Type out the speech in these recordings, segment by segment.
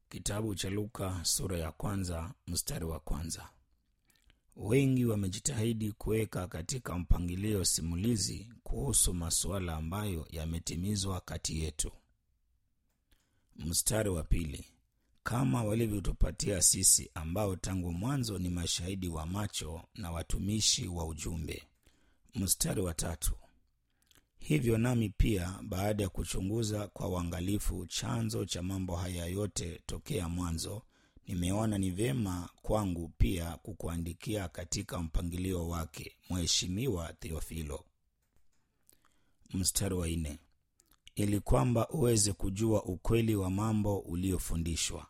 Kitabu cha Luka sura ya kwanza mstari wa kwanza. Wengi wamejitahidi kuweka katika mpangilio simulizi kuhusu masuala ambayo yametimizwa kati yetu. Mstari wa pili, kama walivyotupatia sisi ambao tangu mwanzo ni mashahidi wa macho na watumishi wa ujumbe. Mstari wa tatu, hivyo nami pia baada ya kuchunguza kwa uangalifu chanzo cha mambo haya yote tokea mwanzo, nimeona ni vyema kwangu pia kukuandikia katika mpangilio wake, Mheshimiwa Theofilo. Mstari wa nne, ili kwamba uweze kujua ukweli wa mambo uliofundishwa.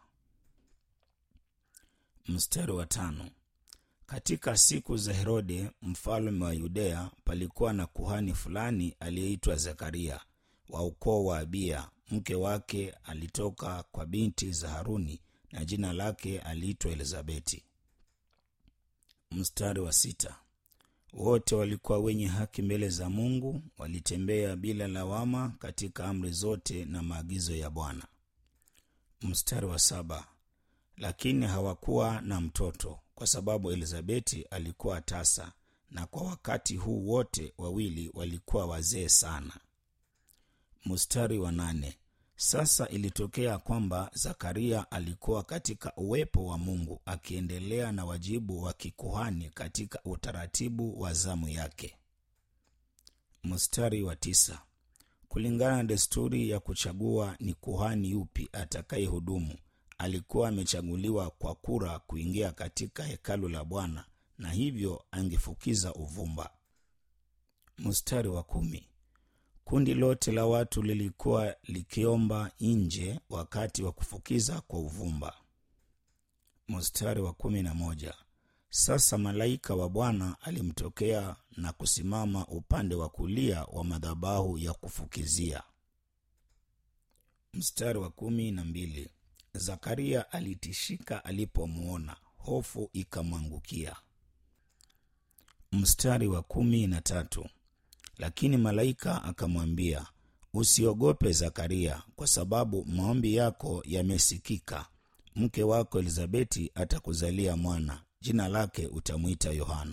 Mstari wa tano, katika siku za Herode mfalme wa Yudea palikuwa na kuhani fulani aliyeitwa Zekaria wa ukoo wa Abia. Mke wake alitoka kwa binti za Haruni na jina lake aliitwa Elizabeti. Mstari wa sita, wote walikuwa wenye haki mbele za Mungu, walitembea bila lawama katika amri zote na maagizo ya Bwana. Mstari wa saba, lakini hawakuwa na mtoto kwa sababu Elizabeti alikuwa tasa, na kwa wakati huu wote wawili walikuwa wazee sana. Mstari wa nane, sasa ilitokea kwamba Zakaria alikuwa katika uwepo wa Mungu akiendelea na wajibu wa kikuhani katika utaratibu wa zamu yake. Mstari wa tisa, kulingana na desturi ya kuchagua ni kuhani yupi atakayehudumu alikuwa amechaguliwa kwa kura kuingia katika hekalu la Bwana na hivyo angefukiza uvumba. Mstari wa kumi, kundi lote la watu lilikuwa likiomba nje wakati wa kufukiza kwa uvumba. Mstari wa kumi na moja, sasa malaika wa Bwana alimtokea na kusimama upande wa kulia wa madhabahu ya kufukizia. Mstari wa kumi na mbili, Zakaria alitishika alipomwona, hofu ikamwangukia. Mstari wa kumi na tatu, lakini malaika akamwambia, usiogope Zakaria, kwa sababu maombi yako yamesikika. Mke wako Elizabeti atakuzalia mwana, jina lake utamwita Yohana.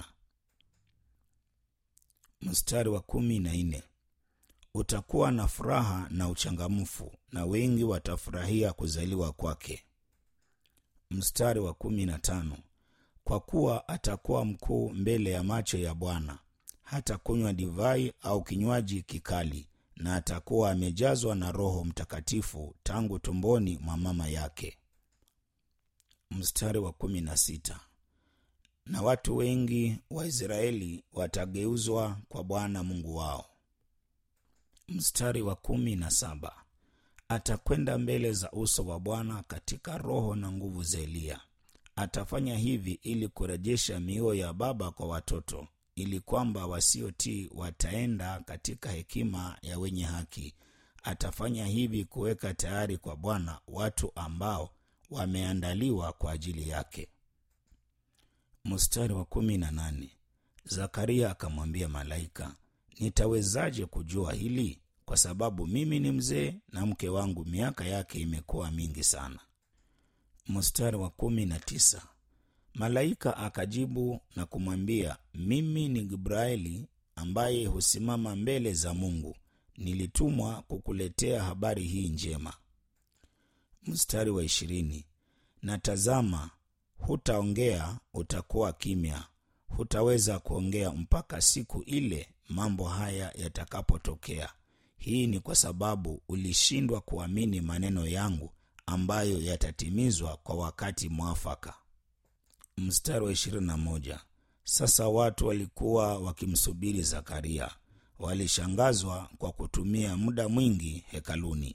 Mstari wa kumi na nne, utakuwa na furaha na uchangamfu na wengi watafurahia kuzaliwa kwake. Mstari wa kumi na tano, kwa kuwa atakuwa mkuu mbele ya macho ya Bwana, hata kunywa divai au kinywaji kikali, na atakuwa amejazwa na Roho Mtakatifu tangu tumboni mwa mama yake. Mstari wa kumi na sita, na watu wengi wa Israeli watageuzwa kwa Bwana Mungu wao. Mstari wa kumi na saba atakwenda mbele za uso wa Bwana katika roho na nguvu za Eliya. Atafanya hivi ili kurejesha mioyo ya baba kwa watoto, ili kwamba wasiotii wataenda katika hekima ya wenye haki. Atafanya hivi kuweka tayari kwa Bwana watu ambao wameandaliwa kwa ajili yake. Mstari wa kumi na nane Zakaria akamwambia malaika Nitawezaje kujua hili? Kwa sababu mimi ni mzee na mke wangu miaka yake imekuwa mingi sana. Mstari wa kumi na tisa malaika akajibu na kumwambia, mimi ni Gibraeli ambaye husimama mbele za Mungu, nilitumwa kukuletea habari hii njema. Mstari wa ishirini na tazama, hutaongea, utakuwa kimya, hutaweza kuongea mpaka siku ile mambo haya yatakapotokea. Hii ni kwa sababu ulishindwa kuamini maneno yangu ambayo yatatimizwa kwa wakati mwafaka. Mstari wa ishirini na moja sasa watu walikuwa wakimsubiri Zakaria, walishangazwa kwa kutumia muda mwingi hekaluni.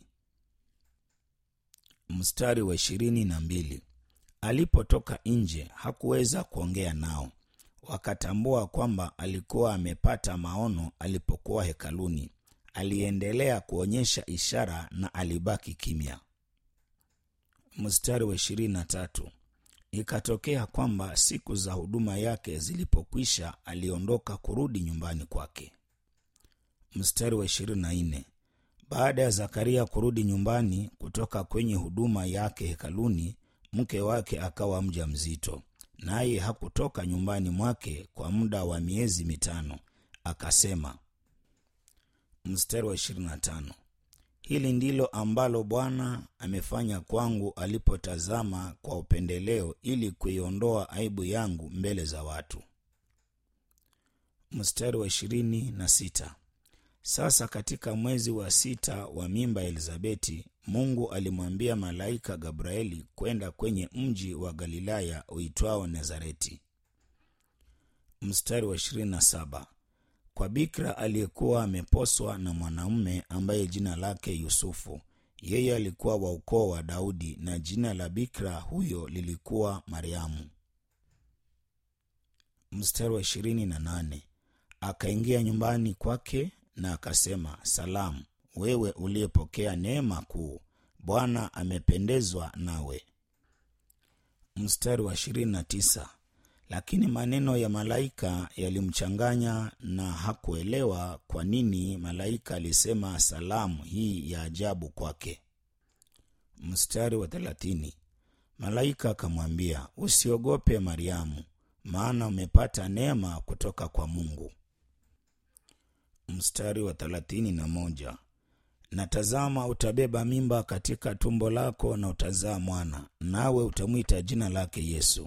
Mstari wa ishirini na mbili alipotoka nje hakuweza kuongea nao wakatambua kwamba alikuwa amepata maono alipokuwa hekaluni. Aliendelea kuonyesha ishara na alibaki kimya. Mstari wa ishirini na tatu ikatokea kwamba siku za huduma yake zilipokwisha, aliondoka kurudi nyumbani kwake. Mstari wa ishirini na nne baada ya zakaria kurudi nyumbani kutoka kwenye huduma yake hekaluni mke wake akawa mja mzito naye hakutoka nyumbani mwake kwa muda wa miezi mitano akasema mstari wa 25 hili ndilo ambalo bwana amefanya kwangu alipotazama kwa upendeleo ili kuiondoa aibu yangu mbele za watu mstari wa ishirini na sita sasa katika mwezi wa sita wa mimba ya elizabeti mungu alimwambia malaika gabrieli kwenda kwenye mji wa galilaya uitwao nazareti mstari wa 27 kwa bikira aliyekuwa ameposwa na mwanamume ambaye jina lake yusufu yeye alikuwa wa ukoo wa daudi na jina la bikira huyo lilikuwa mariamu mstari wa 28 akaingia nyumbani kwake na akasema salamu wewe uliyepokea neema kuu bwana amependezwa nawe mstari wa 29 lakini maneno ya malaika yalimchanganya na hakuelewa kwa nini malaika alisema salamu hii ya ajabu kwake mstari wa thelathini malaika akamwambia usiogope mariamu maana umepata neema kutoka kwa mungu mstari wa thelathini na moja na tazama utabeba mimba katika tumbo lako na utazaa mwana nawe utamwita jina lake yesu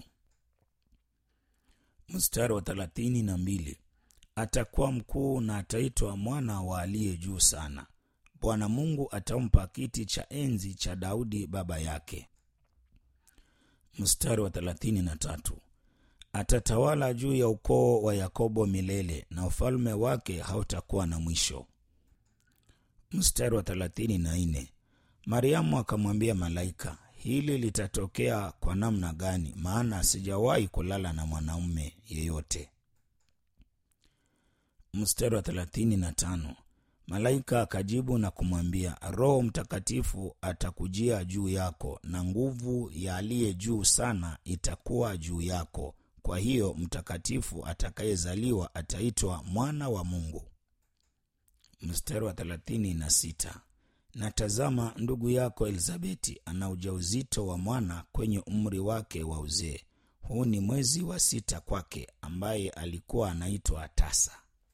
mstari wa thelathini na mbili atakuwa mkuu na ataitwa mwana wa aliye juu sana bwana mungu atampa kiti cha enzi cha daudi baba yake mstari wa thelathini na tatu atatawala juu ya ukoo wa yakobo milele na ufalme wake hautakuwa na mwisho mstari wa thelathini na nne mariamu akamwambia malaika hili litatokea kwa namna gani maana sijawahi kulala na mwanaume yeyote mstari wa thelathini na tano malaika akajibu na kumwambia roho mtakatifu atakujia juu yako na nguvu ya aliye juu sana itakuwa juu yako kwa hiyo mtakatifu atakayezaliwa ataitwa mwana wa mungu mstari wa thelathini na sita na tazama ndugu yako elizabeti ana ujauzito wa mwana kwenye umri wake wa uzee huu ni mwezi wa sita kwake ambaye alikuwa anaitwa tasa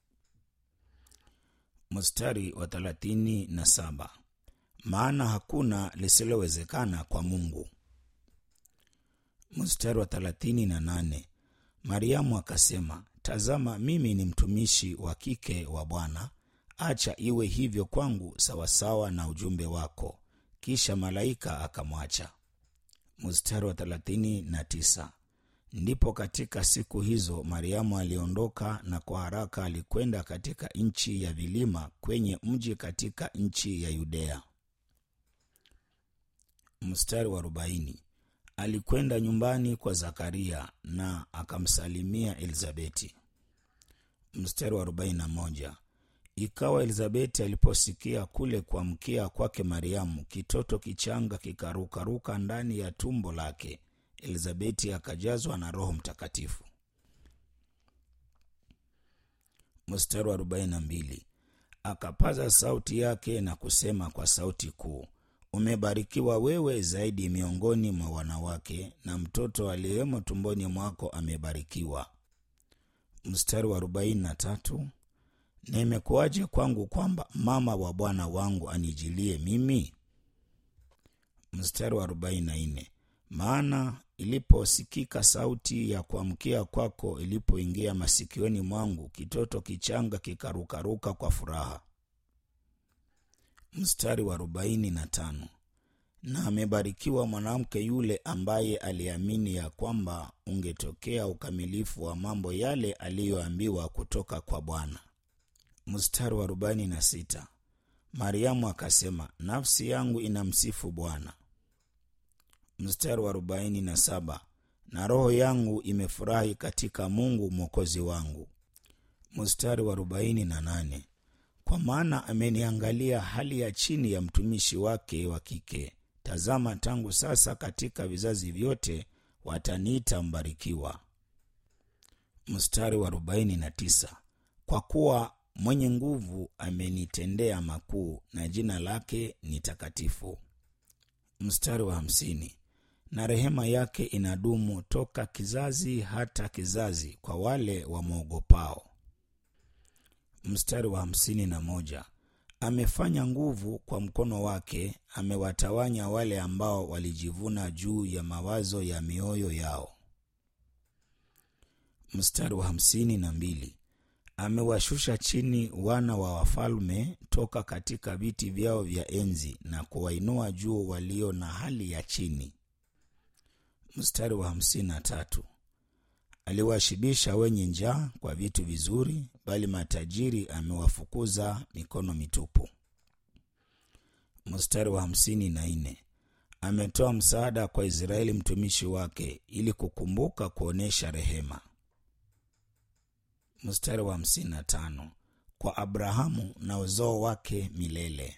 mstari wa thelathini na saba maana hakuna lisilowezekana kwa mungu mstari wa thelathini na nane mariamu akasema tazama mimi ni mtumishi wa kike wa bwana acha iwe hivyo kwangu sawasawa na ujumbe wako kisha malaika akamwacha mstari wa thelathini na tisa ndipo katika siku hizo mariamu aliondoka na kwa haraka alikwenda katika nchi ya vilima kwenye mji katika nchi ya yudea mstari wa arobaini alikwenda nyumbani kwa zakaria na akamsalimia elizabeti mstari wa arobaini na moja ikawa elizabeti aliposikia kule kuamkia kwake mariamu kitoto kichanga kikarukaruka ndani ya tumbo lake elizabeti akajazwa na roho mtakatifu mstari wa 42 akapaza sauti yake na kusema kwa sauti kuu umebarikiwa wewe zaidi miongoni mwa wanawake na mtoto aliyemo tumboni mwako amebarikiwa mstari wa 43 na imekuwaje kwangu kwamba mama wa bwana wangu anijilie mimi mstari wa 44 maana iliposikika sauti ya kuamkia kwako ilipoingia masikioni mwangu kitoto kichanga kikarukaruka kwa furaha mstari wa 45 na amebarikiwa mwanamke yule ambaye aliamini ya kwamba ungetokea ukamilifu wa mambo yale aliyoambiwa kutoka kwa bwana mstari wa 46 mariamu akasema nafsi yangu inamsifu bwana mstari wa 47 na roho yangu imefurahi katika mungu mwokozi wangu mstari wa 48 kwa maana ameniangalia hali ya chini ya mtumishi wake wa kike tazama tangu sasa katika vizazi vyote wataniita mbarikiwa mstari wa 49 kwa kuwa mwenye nguvu amenitendea makuu na jina lake ni takatifu. Mstari wa hamsini. Na rehema yake inadumu toka kizazi hata kizazi kwa wale wamwogopao. Mstari wa hamsini na moja. Amefanya nguvu kwa mkono wake, amewatawanya wale ambao walijivuna juu ya mawazo ya mioyo yao. Mstari wa hamsini na mbili. Amewashusha chini wana wa wafalme toka katika viti vyao vya enzi na kuwainua juu walio na hali ya chini. Mstari wa hamsini na tatu. Aliwashibisha wenye njaa kwa vitu vizuri, bali matajiri amewafukuza mikono mitupu. Mstari wa hamsini na nne. Ametoa msaada kwa Israeli mtumishi wake, ili kukumbuka kuonyesha rehema. Mstari wa hamsini na tano. Kwa Abrahamu na uzao wake milele.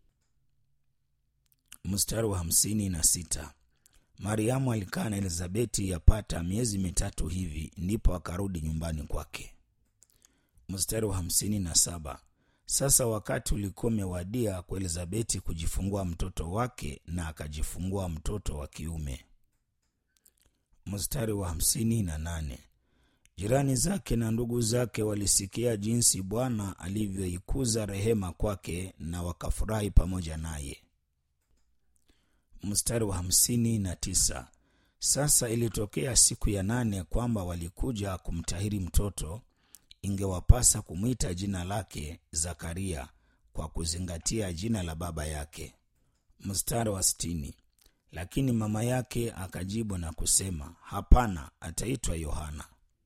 Mstari wa hamsini na sita. Mariamu alikaa na Elizabeti yapata miezi mitatu hivi, ndipo akarudi nyumbani kwake. Mstari wa hamsini na saba. Sasa wakati ulikuwa umewadia kwa Elizabeti kujifungua mtoto wake, na akajifungua mtoto wa kiume. Mstari wa hamsini na nane. Jirani zake na ndugu zake walisikia jinsi Bwana alivyoikuza rehema kwake, na wakafurahi pamoja naye. Mstari wa hamsini na tisa. Sasa ilitokea siku ya nane kwamba walikuja kumtahiri mtoto, ingewapasa kumwita jina lake Zakaria kwa kuzingatia jina la baba yake. Mstari wa sitini. Lakini mama yake akajibu na kusema, hapana, ataitwa Yohana.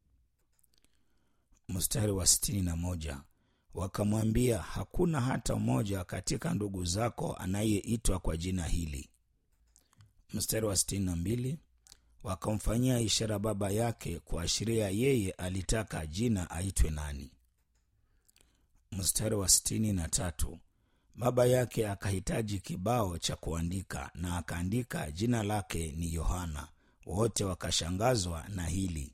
Mstari wa sitini na moja. Wakamwambia, hakuna hata mmoja katika ndugu zako anayeitwa kwa jina hili. Mstari wa sitini na mbili. Wakamfanyia ishara baba yake kuashiria yeye alitaka jina aitwe nani. Mstari wa sitini na tatu. Baba yake akahitaji kibao cha kuandika na akaandika jina lake ni Yohana. Wote wakashangazwa na hili.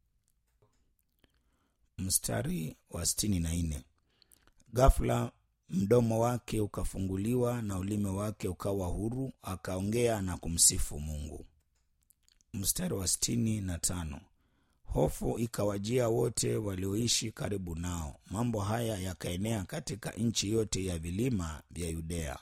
Mstari wa sitini na nne. Ghafla mdomo wake ukafunguliwa na ulimi wake ukawa huru, akaongea na kumsifu Mungu. Mstari wa sitini na tano. Hofu ikawajia wote walioishi karibu nao. Mambo haya yakaenea katika nchi yote ya vilima vya Yudea.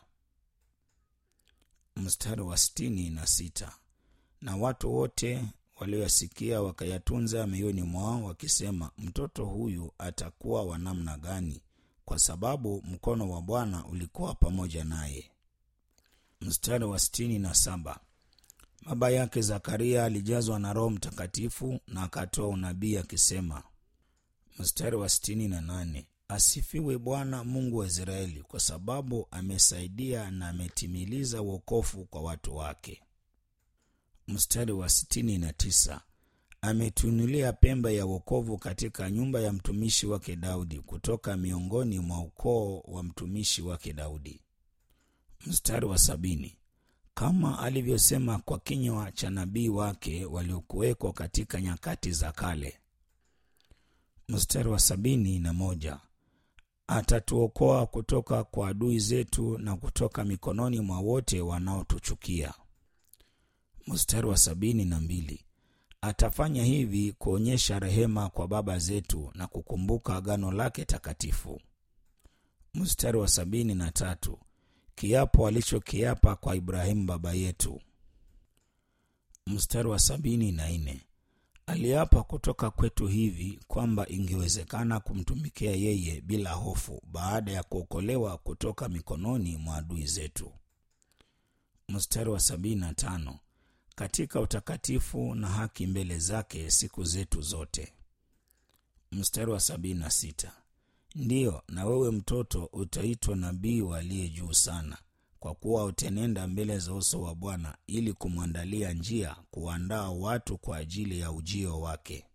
Mstari wa sitini na sita. Na watu wote walioyasikia wakayatunza mioyoni mwao, wakisema, mtoto huyu atakuwa wa namna gani? Kwa sababu mkono wa Bwana ulikuwa pamoja naye. Mstari wa sitini na saba. Baba yake Zakaria alijazwa na Roho Mtakatifu na akatoa unabii akisema. Mstari wa sitini na nane. Asifiwe Bwana Mungu wa Israeli, kwa sababu amesaidia na ametimiliza wokovu kwa watu wake. Mstari wa sitini na tisa. Ametuinulia pembe ya wokovu katika nyumba ya mtumishi wake Daudi, kutoka miongoni mwa ukoo wa mtumishi wake Daudi. Mstari wa sabini. Kama alivyosema kwa kinywa cha nabii wake waliokuwekwa katika nyakati za kale. Mstari wa sabini na moja. Atatuokoa kutoka kwa adui zetu na kutoka mikononi mwa wote wanaotuchukia. Mstari wa sabini na mbili. Atafanya hivi kuonyesha rehema kwa baba zetu na kukumbuka agano lake takatifu. Mstari wa sabini na tatu. Kiapo alichokiapa kwa Ibrahimu baba yetu. Mstari wa sabini na nne. Aliapa kutoka kwetu hivi kwamba ingewezekana kumtumikia yeye bila hofu baada ya kuokolewa kutoka mikononi mwa adui zetu. Mstari wa sabini na tano. Katika utakatifu na haki mbele zake siku zetu zote. Mstari wa sabini na sita. Ndiyo, na wewe mtoto utaitwa nabii wa aliye juu sana, kwa kuwa utenenda mbele za uso wa Bwana ili kumwandalia njia, kuandaa watu kwa ajili ya ujio wake.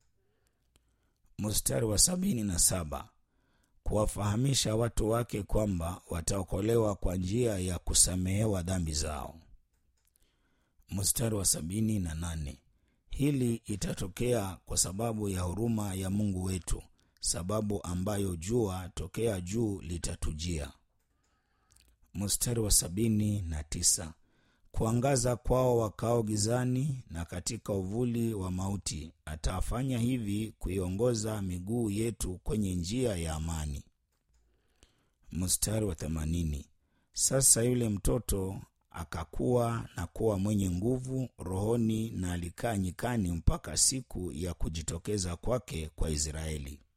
Mstari wa sabini na saba. Kuwafahamisha watu wake kwamba wataokolewa kwa njia ya kusamehewa dhambi zao. Mstari wa sabini na nane. Hili itatokea kwa sababu ya huruma ya Mungu wetu sababu ambayo jua tokea juu litatujia. Mstari wa sabini na tisa kuangaza kwao wakao gizani na katika uvuli wa mauti, atafanya hivi kuiongoza miguu yetu kwenye njia ya amani. Mstari wa themanini sasa yule mtoto akakuwa na kuwa mwenye nguvu rohoni, na alikaa nyikani mpaka siku ya kujitokeza kwake kwa Israeli.